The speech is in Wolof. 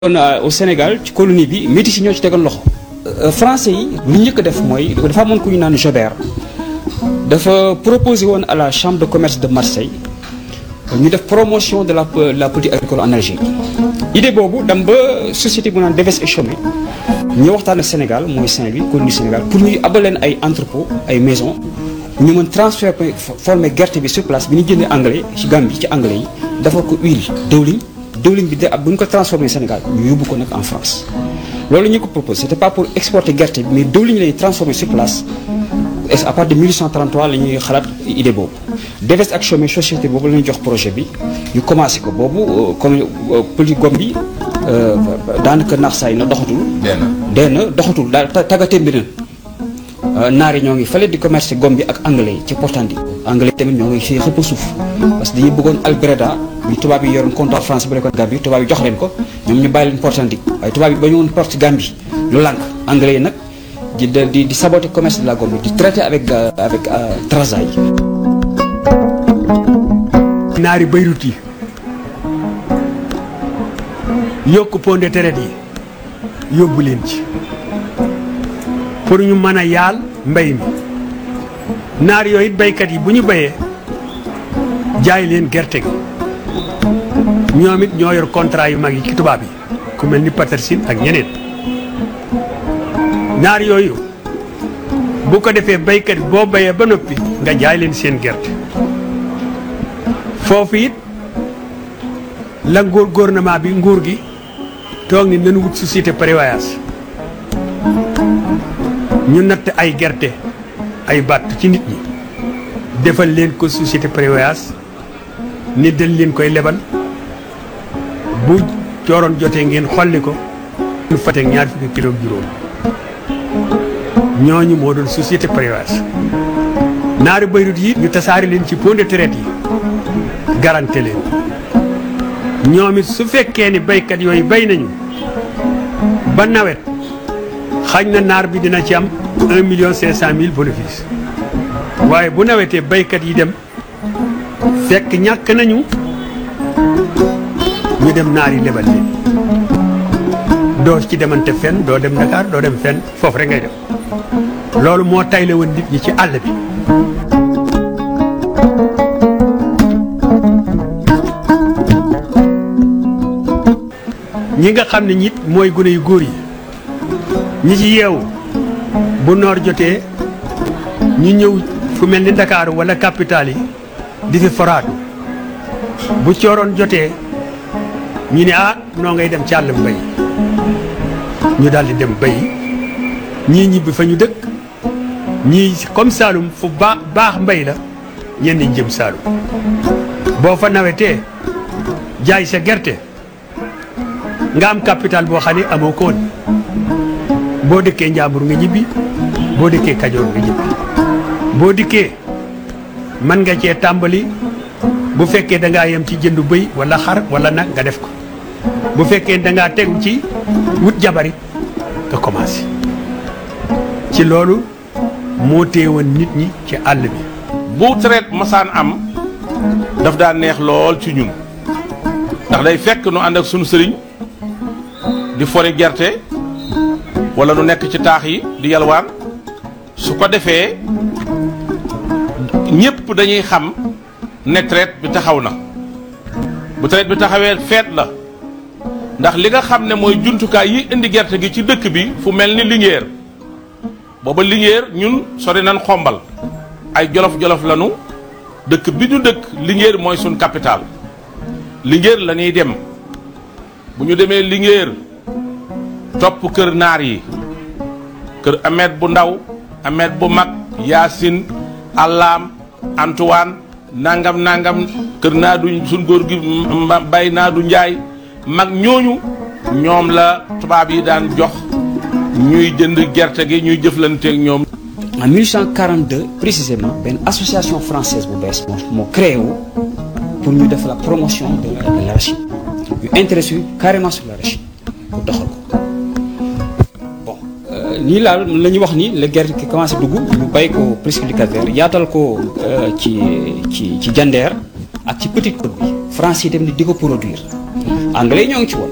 kon au Sénégal ci colonie bi métis yi ñoo ci tegoon loxo. français yi lu njëkk a def mooy dafa amoon ku ñu naan Jobert dafa proposé woon à la chambre de commerce de Marseille ñu def promotion de la la politique agricole en Algérie. idée boobu dem ba société bu naan Deves et Chaumet ñu waxtaan ak Sénégal mooy Saint-Louis colonie Sénégal pour ñuy abal leen ay entrepôt ay maison ñu mën transfert former gerte bi sur place bi ñu jëndee anglais ci Gambie ci anglais yi defal ko huile dëwlin. diwlin bi de ab bu ñu ko transformé Sénégal ñu yóbbu ko nag en France loolu ñu ko proposé c'était pas pour exporter gerte bi mais diwlin lay transformé sur place et à partir de 1833 la ñuy xalaat idée boobu. Deves ak Chaumet société boobu la ñuy jox projet bi ñu commencé ko boobu comme polygome bi daanaka naax saay na doxatul. dee na doxatul daal tàggatee mbir na naar yi ñoo ngi fële di commerce gom bi ak anglais yi ci Portandi anglais tamit ñoo ngi fii xëpp suuf parce que dañuy bëggoon Albreda bi tubaab yi yoroon comptoir France bu nekkoon Gambie tubaab yi jox leen ko ñoom ñu bàyyi leen Portandi waaye tubaab yi ba ñu woon porte Gambie lu lànk anglais yi nag di di di saboter commerce de la gomme di traiter avec avec Trarza yi. naari Beyrouth yi yokk pont de traite yi yóbbu leen ci. pour ñu mën a yaal mbay mi naar yooyu it baykat yi bu ñu bayee jaay leen gerte gi ñoom it ñoo yor contrat yu mag yi ci tubaab yi ku mel ni Petersen ak ñeneen naar yooyu bu ko defee baykat yi boo bayee ba noppi nga jaay leen seen gerte foofu it la nguur gouvernement bi nguur gi toog ni nañu wut société prévoyance ñu natt ay gerte ay bàtt ci nit ñi defal leen ko société prévoyance ni dañ leen koy lebal bu cooroon jotee ngeen xolli ko ñu fateeg ñaar fukki kilo ak juróom ñooñu moo doon société prévoyance naari Beyrouth yi ñu tasaari leen ci pont de traite yi garanté leen ñoom it su fekkee ni baykat yooyu bay nañu ba nawet xañ na naar bi dina ci am un million cinq cent mille bénéfice waaye bu nawetee baykat yi dem fekk ñàkk nañu ñu dem naar yi lebal leen doo ci demante fenn doo dem Dakar doo dem fenn foofu rek ngay dem loolu moo tayle woon nit ñi ci àll bi ñi nga xam ne ñit mooy gune yu góor yi ñi ci yeewu bu noor jotee ñu ñëw fu mel ni Ndakaaru wala capital yi di fi foraatu bu cooroon jotee ñu ne ah noo ngay dem ci àll mbay ñu daal di dem bay ñii ñibbi fa ñu dëkk ñii comme Saalum fu baax baax mbay la ñenn ñi jëm Saalum boo fa nawetee jaay sa gerte nga am capital boo xam ne amoo ko woon boo dëkkee Njàmbur nga ñibbi boo dëkkee Kajoor nga ñibbi boo dikkee mën nga cee tàmbali bu fekkee da ngaa yem ci jëndu bëy wala xar wala nag nga def ko bu fekkee da ngaa tegu ci wut jabarit nga commencé ci loolu moo téewoon nit ñi ci àll bi. bu traite masaan am daf daa neex lool ci ñun ndax day fekk nu ànd ak sunu sëriñ di fori gerte. wala nu nekk ci taax yi di yalwaan su ko defee ñépp dañuy xam ne traite bi taxaw na bu traite bi taxawee feet la ndax li nga xam ne mooy jumtukaay yi indi gerte gi ci dëkk bi fu mel ni Linguère booba Linguère ñun sori nañ xombal ay jolof-jolof lanu dëkk bi ñu dëkk Linguère mooy suñ capital Linguère la ñuy dem bu ñu demee Linguère topp kër naar yi kër Ahmed bu ndaw Ahmed bu mag Yaasin Allaam Antoine nangam nangam kër naa du suñ góor gi bay naa du njaay mag ñooñu ñoom la tubaab yi daan jox ñuy jënd gerte gi ñuy jëflanteeg ñoom. en 1842 précisément benn association française bu bees moo moo créé wu pour ñu def la promotion de de l'arachide ñu intéressé wu carrément sur l'arachide pour doxal ko. nii laal la ñuy wax ni la gerte ki commencé dugg ñu bay ko presque du Cap-Vert yaatal ko ci ci ci Jandeer ak ci Petite Côte bi France yi dem di ko produire anglais ñoo ngi ci woon